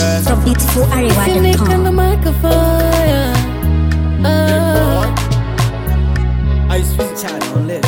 girl. from Finish on beautifularewa.com. the microphone. Oh. I sweet child on lit.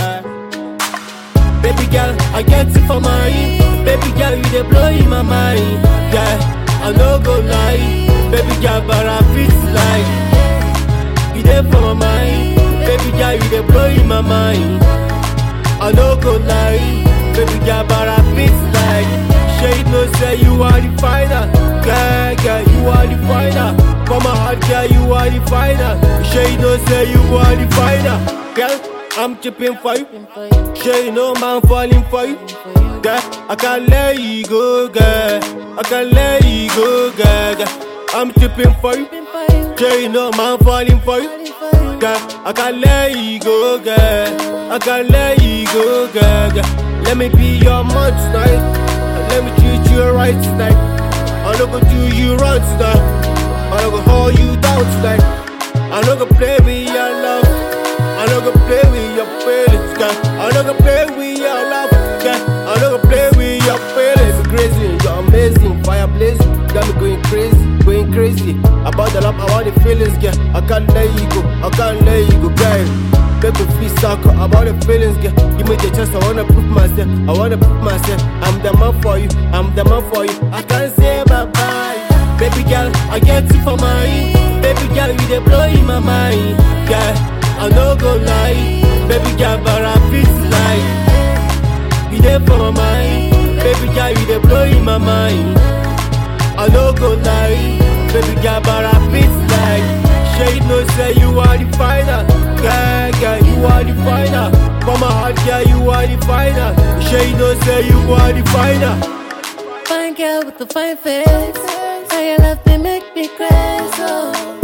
Baby girl, I get it for mine. Baby girl, you dey blow in my mind. Yeah, I no go lie. Baby girl, but I feel like you dey for my mind. Baby girl, you dey blow in my mind. I no go lie. Baby girl, but I feel like Shade no say you are the final. Girl, girl, you are the final. For my heart, girl, you are the final. Shade no say you are the final. Girl, I'm chipping for you. Sure you know man falling for you. Girl, I can't let you go, girl. I can't let you go, girl. girl. I'm tripping for you. Sure you know man falling for you. Girl, I can't let you go, girl. I can't let you go, girl. girl. Let me be your man tonight. And let me treat you right tonight. I'm not gonna do you wrong tonight. I'm not gonna hold you down tonight. I'm not gonna play with your love. I'm not gonna play with your feelings, girl. I'm not gonna play with your love, girl. I'm not gonna play with your feelings. You're crazy, you're amazing, fire blazing. Got me going crazy, going crazy. About the love, about the feelings, girl. I can't let you go, I can't let you go, girl. People feel sucker about the feelings, girl. Give me the chance, I wanna prove myself. I wanna prove myself. I'm the man for you, I'm the man for you. I can't say bye bye. Baby girl, I get it for mine. Baby girl, you dey blow in my mind. Girl, I no go lie. Baby girl, but I feel like you dey for my mind. Baby girl, you dey blow in my mind. I no go lie. Baby girl, but I feel like Shade no say you are the final. Girl, girl, you are the final. For my heart, girl, you are the final. Shade no say you are the final. Fine girl with the fine face. How your love they make me crazy. Oh,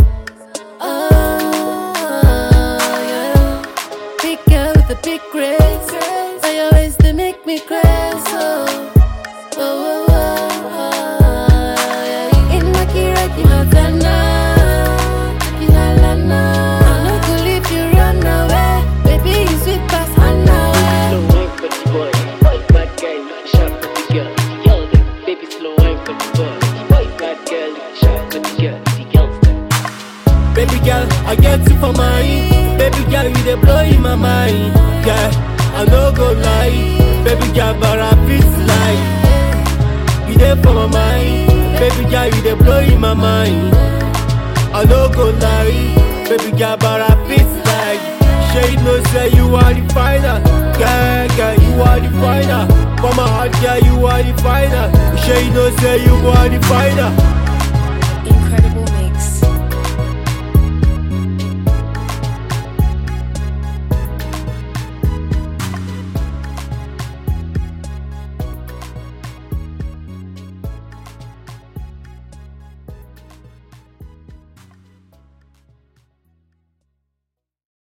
oh yeah. Big girl with a big grace. How your ways they make me crazy. Oh, oh, oh, oh, oh yeah. In my kira, kimatana. Kihalana. I no go leave you run away. Baby, you sweet past Hannah. Slow wine for the boy. Boy, bad girl, look sharp for the girl. The girl them, baby, slow wine for the boy. Boy, bad girl, look sharp for the girl. The girls them. Baby girl, I get it for mine. Baby girl, you dey blow in my mind. Yeah, I no go lie. Baby girl, but I feel like you dey for my mind. Baby girl, you dey blow in my mind. I no go lie. Baby girl, but I feel like Shade no say you are the final. Girl, girl, you are the final. For my heart, girl, you are the final. Shade no say you are the final.